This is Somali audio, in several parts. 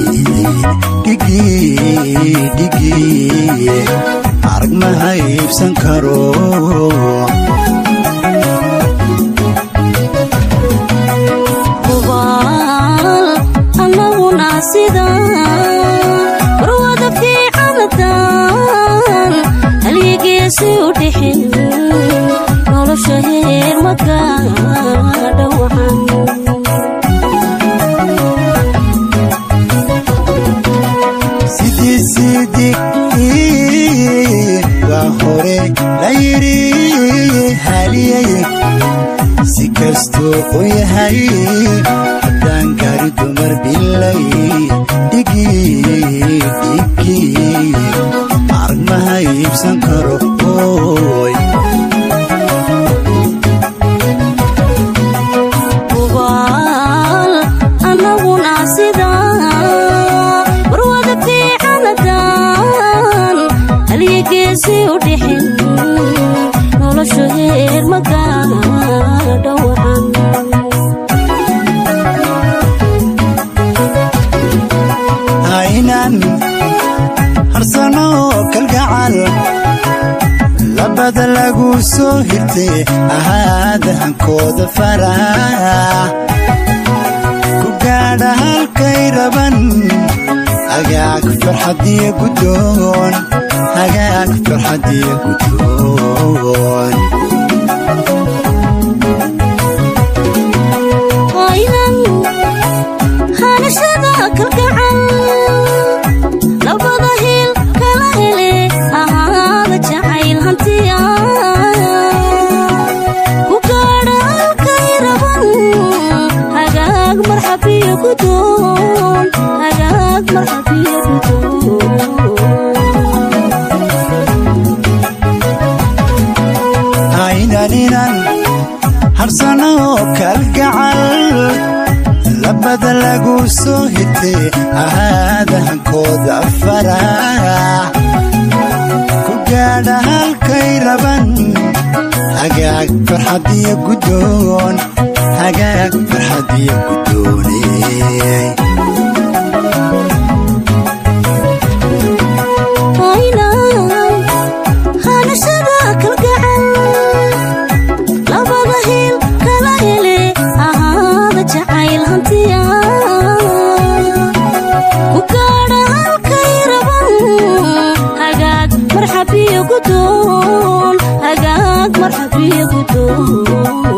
dhigii arag ma haybsan karo hubaal annaguna sidaan warwada fiicanadaan halyigeesi u dhixin nolosha heer magaadha wacan sidii sidii waa hore la yidhi haliyay si kastuu u yahay haddaan gaari dumar bilay dhigii dhigii arag ma haybsan karo oy hubaal annaguna sidaan warwada fiicanadaan halyigeesi u dhixin nolosha heer magaadha wacan haynan harsano kalgacal labada lagu soo hirtay ahaadahankooda farax ku gaadha halkay raban hagaag farxadiyo gudoon hagaag farxadiyo gudoon aynan hanashada kalgacal labada hil kala hele ahaada jacayl hantiya ku gaadha halkay raban hagaag marxabiyo gudoon hagaag marxabiyo gudoon haynaninan harsano kalgacal labada lagu soo hitay ahaadahankooda farax ku gaadha halkay raban hagaag farxadiyo gudoon hagaag farxadiyo gudooney aynan hanashada kalgacal labada hil kala hele ahaada jacayl hantiya ku gaadha halkay raban hagaag marxabiyo gudoon hagaag marxabiyo gudoon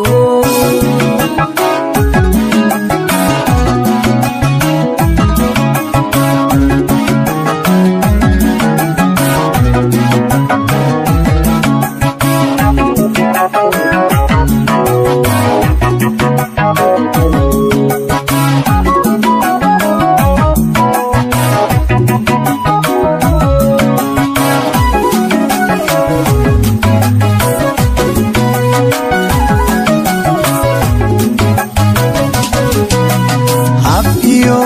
hab iyo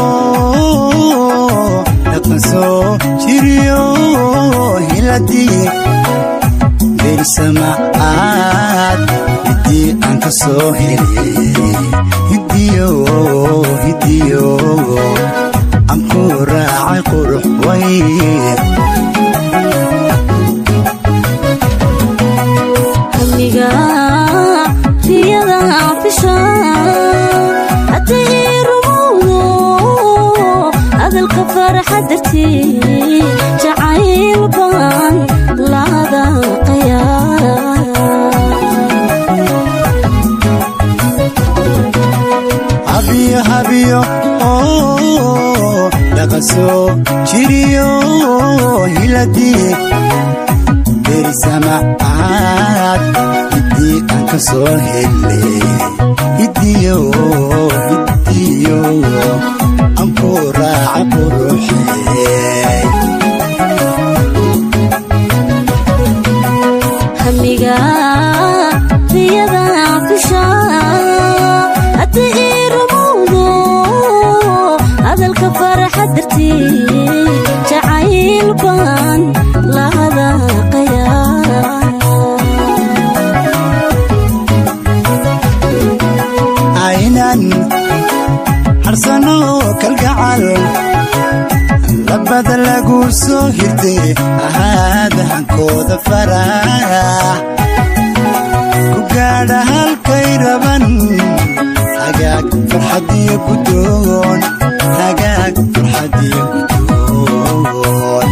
dhaqan soo jiriyo hiladii berisamacaad hiddii aan ka soo helay hidiyo hidiyo aan ku raacay qurux way hamiga riyada fisha haddii rumowdo hadalka faraxa dartii jacayl baan laadaqaya habiyo habiyo oo dhaqan soo jiriyo hiladii berisamacaad hiddii aan ka soo helay hidiyo hidiyo aan ku raaca quruxey hamiga riyada fisha haddii rumowdo hadalka faraxa dartii jacayl baan lahadaqaya aynan harsano kalgacal labada lagu soo hirtay ahaada hankooda farax ku gaadha halkay raban hagaag farxadiyo gudoon hagaag farxadiyo gudoon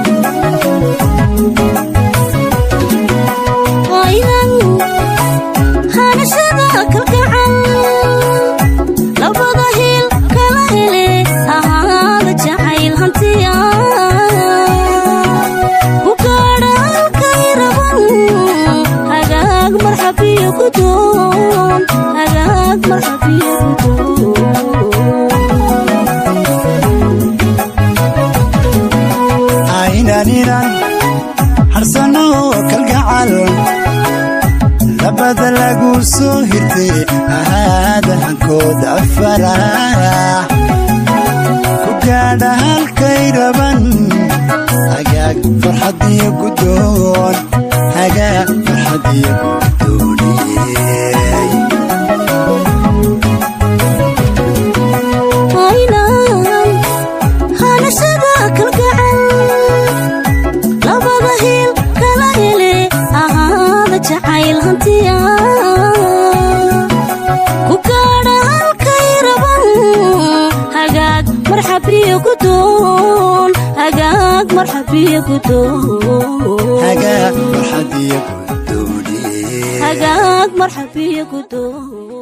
waynan hanashada kalgacal labada hil kala hele ahaada jacayl hantiya ku gaadha halkay raban hagaag marxabiyo gudoon hagaag marxabiyo gudoon aynan inan harsano kalgacal labada lagu soo hirtay ahaada hankooda farax ku gaadha halkay raban hagaag farxadiyo gudoon hagaag farxadiyo gudooniyey aynan hanashada kalgacal labada hil kala hele ahaada jacayl hantiya ku gaadha halkay raban hagaag marxabiyo gudoon hagaag marxabiyo gudoon hagaag farxadiyo gudooniyey hagaag marxabiyo gudoon